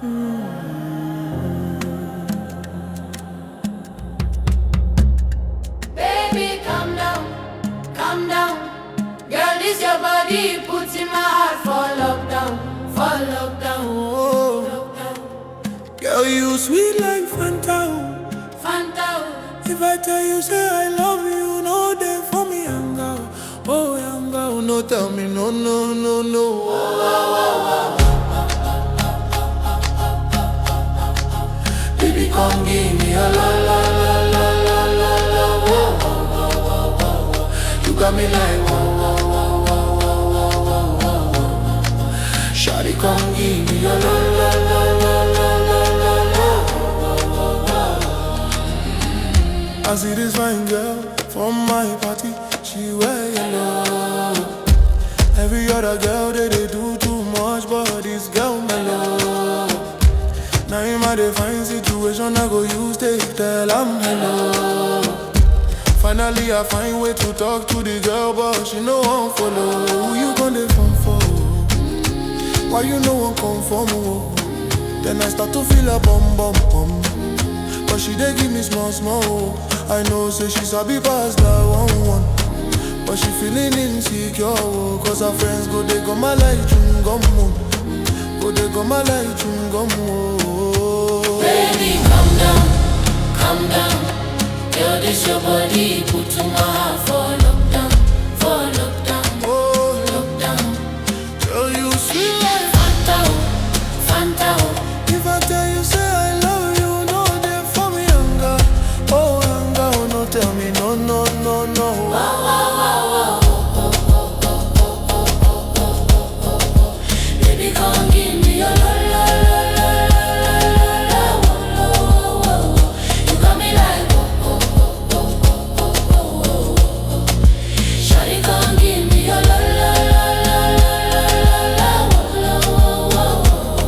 Baby, calm down, calm down. Girl, this your body puts in my heart for lockdown, for lockdown, Oh, lockdown. girl, you sweet like Fanta. Fanta, If I tell you, say I love you, no day for me, young girl. Oh, young girl, no, tell me, no, no, no, no. Baby, come give me a la, la, la, la, la, la, la, whoa, whoa, whoa, whoa, whoa, whoa. You got me like, whoa, whoa, whoa, whoa, whoa, whoa, whoa, whoa. Shawty, come give me a la, la, la, la, la, la, la, la. I see this fine girl from my party, she wear yellow. Every other girl they, they do too much, but this girl mellow. Now in my define situation, I go use take tell I'm hello. Finally I find way to talk to the girl, but she no one follow. Who you gonna phone for? Why you no one come for me? Then I start to feel a bum bum bum. But she dey give me small small. I know say she sabi pass that one one. But she feeling insecure oh, Cause her friends go they go my light chewing gum oh. Go they go my light chewing gum oh. baby, calm down, calm down. Girl, this your body put in my heart for lockdown, for lockdown, Oh, lockdown. girl you sweet like Fanta, oh, Fanta, oh. If I tell you say I love you No they for me younger Oh younger no tell me no no no no Baby, come give me your la la la la la la la la la la la You got me like oh oh oh oh oh oh oh oh. Shawty, come give me your la la la la la la la la la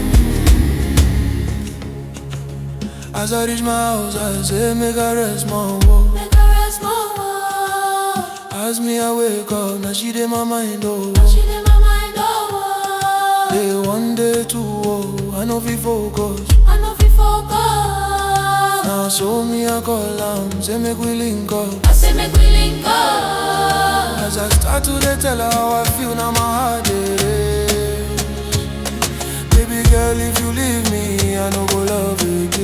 la. As I reach my house I say make I rest my woe Make a rest more. As me I wake up Now she dey my mind oh She in my mind oh. Day one day two oh I know fi focus I know fi focus. Now so me I call am Say make we link up I say make we link up. As I start to dey tell her how I feel, now my heart it is. Baby girl, if you leave me, I no go love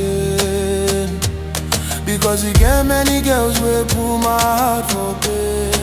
again. Because you get many girls will pull my heart for pain.